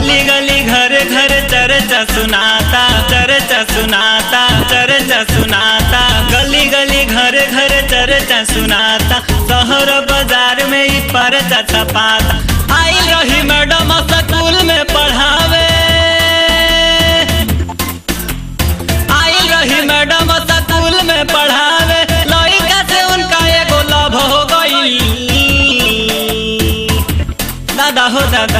गली गली घर घर चर्चा सुनाता चर्चा सुनाता चर्चा सुनाता गली गली घर घर चर्चा सुनाता शहर बाजार में ही परचा छपाता आई रही मैडम स्कूल में पढ़ावे आई रही मैडम स्कूल में पढ़ावे लड़का से उनका एगो लव हो गई दादा हो दादा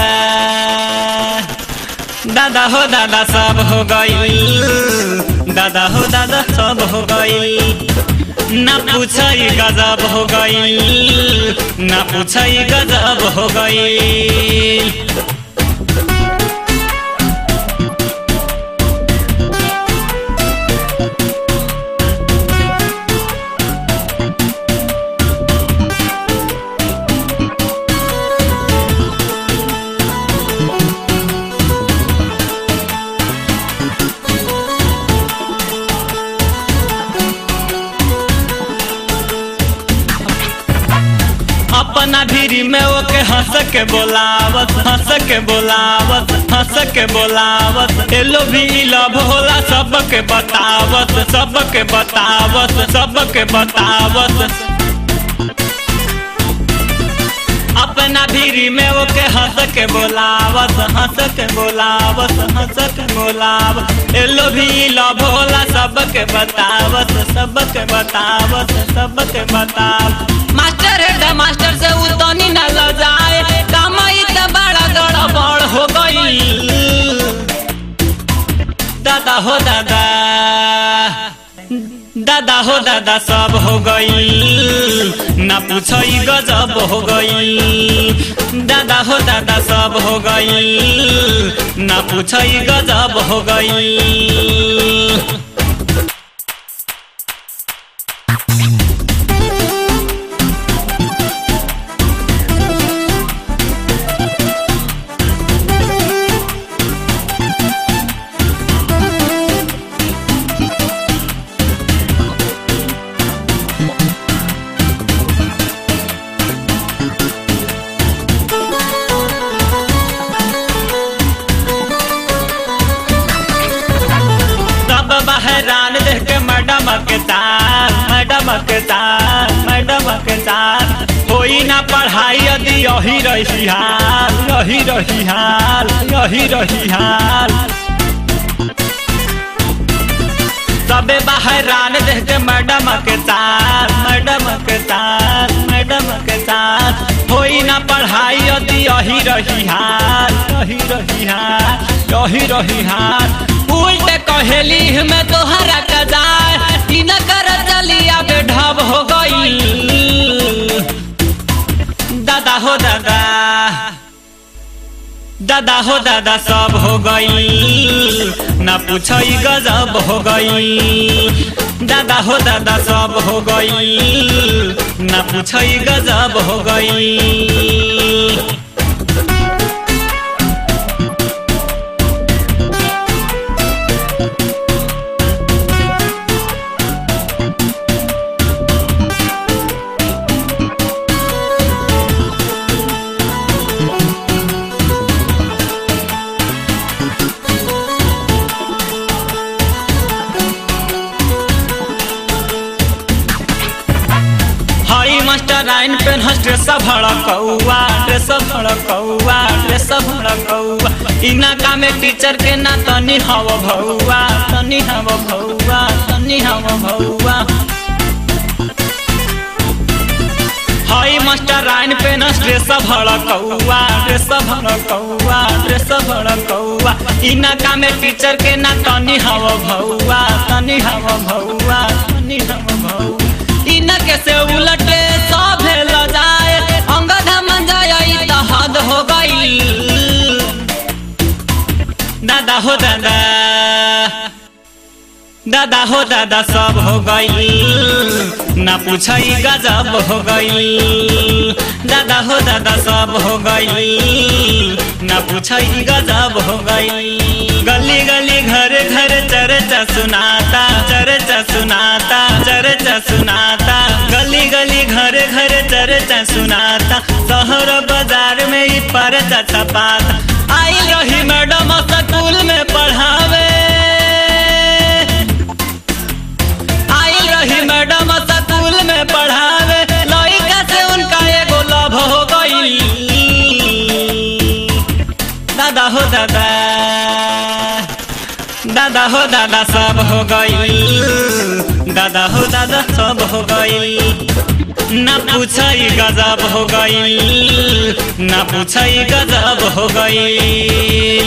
दादा हो दादा सब हो गई दादा हो दादा सब हो गई ना पूछई गजब हो गई ना पूछई गजब हो गई अपना भीरी में ओके हंस के बोलावत हंस के बोलावत हंस के बोलावत एलो भी लव होला सबके बतावत सबके बतावत सबके बतावत अपना भीरी में ओके हंस के बोलावत हंस के बोलावत हंस के बोलावत एलो भी लव होला सबके बतावत सबके बतावत सबके बतावत मास्टर है मास्टर से उतनी न ल जाए कमाई त बड़ा गड़बड़ हो गई दादा हो दादा दादा हो दादा सब हो गई ना पूछई गजब हो गई दादा हो दादा सब हो गई ना पूछई गजब हो गई सब बहरान देख के मैडम के साथ मैडम के साथ मैडम के साथ कोई ना पढ़ाई यदि यही रही हाल यही रही हाल यही रही हाल सबे बहरान देख के मैडम के साथ मैडम के साथ मैडम के साथ होई ना पढ़ाई यदि यही रही हाल यही रही हाल यही रही हाल उल्टे कहेली में तोहरा कदार ई न कर चलिया बेढब हो गई दादा हो दादा दादा हो दादा सब हो गई ना पूछई गजब हो गई दादा हो दादा सब हो गई ना पूछई गजब हो गई हई मास्टर आइन पेन हस ड्रेस भड़कौआ ड्रेस भड़कौआ ड्रेस भड़कौआ इना कामे टीचर के ना तनी हव भौआ तनी हव भौआ तनी हव भौआ हई मास्टर आइन पेन हस ड्रेस भड़कौआ ड्रेस भड़कौआ ड्रेस भड़कौआ इना कामे टीचर के ना तनी हव भौआ तनी हव भौआ तनी हव भौआ इनके से उलटे सभे ल जाए अंगद मन जाए त हद हो गई दादा हो दादा दादा हो दादा सब हो गई ना पूछई गजब हो गई दादा हो दादा सब हो गई ना पूछई गजब हो गई गली गली घर घर चर्चा सुनाता चर्चा सुनाता चर्चा सुनाता गली गली घर घर चर्चा सुनाता शहर बाजार में ही परचा छपाता आई रही मैडम दादा दादा हो दादा सब हो गईल दादा हो दादा सब हो गईल ना पूछई गजब हो गईल ना पूछई गजब हो गईल